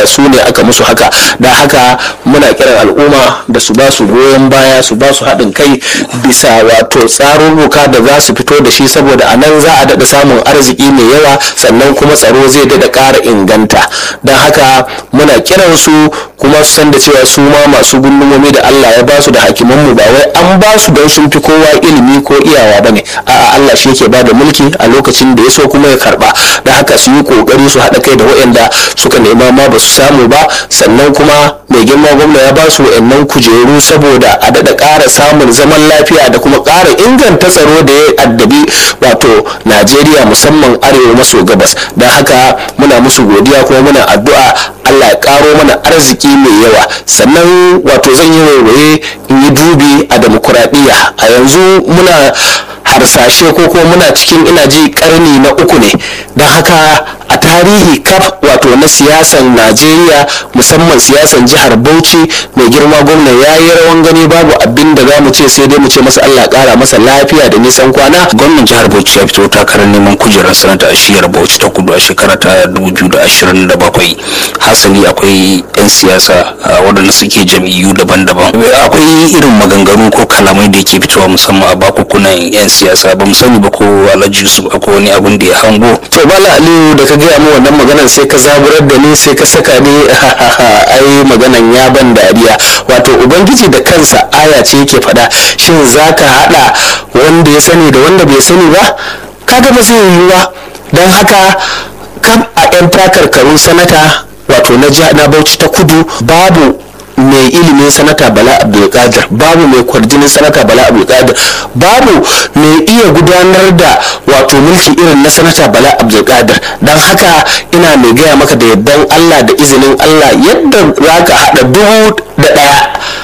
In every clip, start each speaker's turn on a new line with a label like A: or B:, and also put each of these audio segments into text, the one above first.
A: cewa su ne aka musu haka da haka muna kiran al'umma da su ba su goyon baya su ba su haɗin kai bisa wato tsarurruka da za su fito da shi saboda a nan za a daɗa samun arziki mai yawa sannan kuma tsaro zai daɗa ƙara inganta don haka muna kiran su kuma su san da cewa su ma masu gundumomi da Allah ya ba su da hakimanmu ba wai an ba su don sun fi kowa ilimi ko iyawa bane a'a Allah shi yake ba da mulki a lokacin da ya so kuma ya karba da haka su yi kokari su haɗa kai da waɗanda suka nema ma ba su samu ba sannan kuma mai girma gwamna ya ba su waɗannan kujeru saboda a daɗa ƙara samun zaman lafiya da kuma ƙara inganta tsaro da ya addabi wato Najeriya musamman arewa maso gabas don haka muna musu godiya kuma muna addu'a Allah ya ƙaro mana arziki mai yawa sannan wato zan yi waiwaye in yi dubi a demokuraɗiyya a yanzu muna harsashe ko kuma muna cikin ina ji karni na uku ne don haka a tarihi kaf wato na siyasan najeriya musamman siyasan jihar bauchi mai girma gwamna ya yi rawan gani babu abin da za mu ce sai dai mu ce masa allah kara masa lafiya da nisan kwana
B: gwamnan jihar bauchi ya fito takarar neman kujerar sanata a shiyar bauchi ta kudu a shekara ta 2027 hasali akwai 'yan siyasa waɗanda suke jam'iyyu daban-daban akwai irin maganganu ko kalamai da yake fitowa musamman a bakukunan 'yan siyasa ba mu sani ba ko alhaji yusuf akwai wani abin da ya hango
A: to bala aliyu da ka gaya mu wannan maganan sai ka zaburar da ni sai ka saka ni ai maganan ya ban dariya wato ubangiji da kansa aya ce yake faɗa shin zaka haɗa wanda ya sani da wanda bai sani ba kaga ba zai yiwuwa don haka kam a 'yan takarkarun sanata wato na bauchi ta kudu babu mai ilimin sanata bala abdulkadir babu mai kwarjinin sanata bala abdulkadir babu mai iya gudanar da wato mulki irin na sanata bala abdulkadir don haka ina mai gaya maka da yardan allah da izinin allah yadda za ka haɗa dubu da ɗaya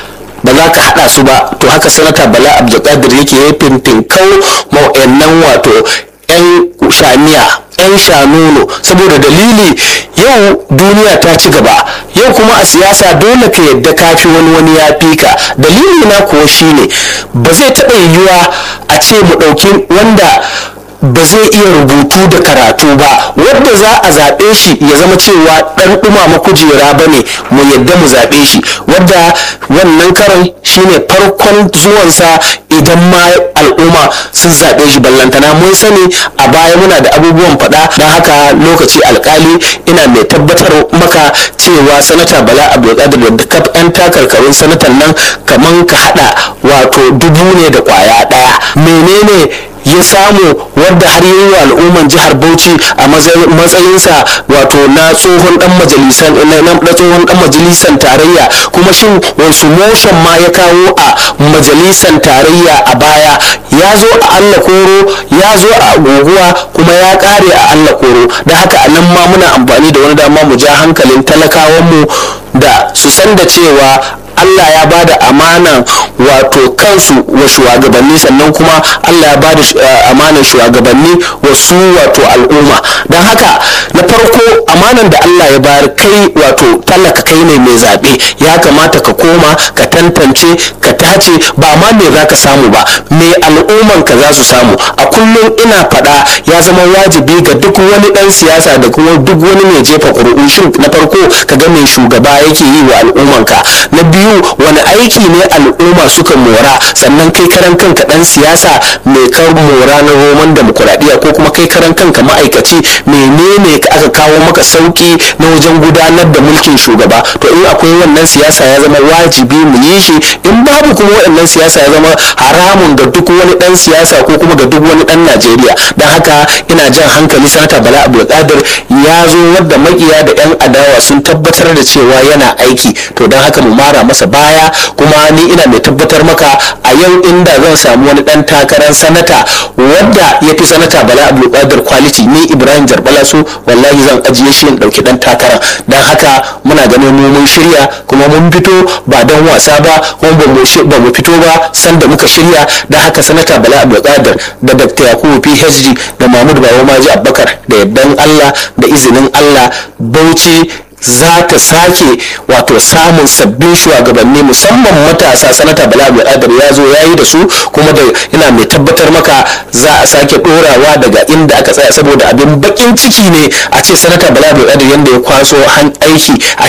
A: ba za ka haɗa su ba to haka sanata bala abdulkadir yake ya fintin kau ma'o'annan wato 'yan shamiya 'yan shanuno saboda dalili yau duniya ta ci gaba yau kuma a siyasa dole ka yadda kafi wani wani ya fi ka dalili na kuwa shine ba zai taɓa yiwuwa a ce mu ɗauki wanda ba zai iya rubutu da karatu ba wadda za a zaɓe shi ya zama cewa ɗan ɗumama kujera ba ne mu yadda mu zaɓe shi wadda wannan karan shine farkon zuwansa idan ma al'umma sun zaɓe shi ballantana mun sani a baya muna da abubuwan faɗa don haka lokaci alkali ina mai tabbatar maka cewa sanata bala abdulkadir da kaf 'yan takarkarun sanatan nan kaman ka haɗa wato dubu ne da ƙwaya ɗaya menene ya samu wadda har yi wa al'umman jihar bauchi a matsayinsa wato na tsohon dan majalisan na tsohon dan majalisan tarayya kuma shin wasu motion ma ya kawo a majalisan tarayya a baya ya zo a allah koro ya zo a guguwa kuma ya kare a allah koro da haka a nan ma muna amfani da wani dama mu ja hankalin talakawanmu da su san da cewa Allah ya ba da amanan wato kansu wa shugabanni sannan kuma Allah ya ba da amanan shugabanni wa su wato al'umma don haka na farko amanan da Allah ya bayar kai wato talaka kai ne mai zaɓe ya kamata ka koma ka tantance ka tace ba ma me za ka samu ba me al'umman ka za su samu a kullum ina faɗa ya zama wajibi ga duk wani ɗan siyasa da kuma duk wani mai jefa ƙuri'u shin na farko ka ga mai shugaba yake yi wa al'ummanka na biyu biyu wani aiki ne al'umma suka mora sannan kai karan kanka dan siyasa mai kar mora na roman demokuraɗiyya ko kuma kai karan kanka ma'aikaci menene ka aka kawo maka sauki na wajen gudanar da mulkin shugaba to in akwai wannan siyasa ya zama wajibi mu yi shi in babu kuma waɗannan siyasa ya zama haramun ga duk wani dan siyasa ko kuma ga duk wani dan najeriya don haka ina jan hankali sanata bala abdulkadir ya zo wadda makiya da yan adawa sun tabbatar da cewa yana aiki to don haka mu mara masa baya kuma ni ina mai tabbatar maka a yau inda zan samu wani dan takarar sanata wadda ya fi sanata bala abdulkadir quality ni ibrahim jarbala su wallahi zan ajiye shi in dauki dan takarar don haka muna ganin mu mun shirya kuma mun fito ba don wasa ba kuma ba mu fito ba sanda muka shirya don haka sanata bala abdulkadir da dr yakubu phd da mahmud bawa maji abubakar da yardan allah da izinin allah bauchi za ta sake wato samun sabbin shugabanni musamman matasa sanata bala adar ya zo ya yi da su kuma da ina mai tabbatar maka za a sake dorawa daga inda aka tsaya saboda abin bakin ciki ne a ce sanata bala adar yadda ya kwaso aiki a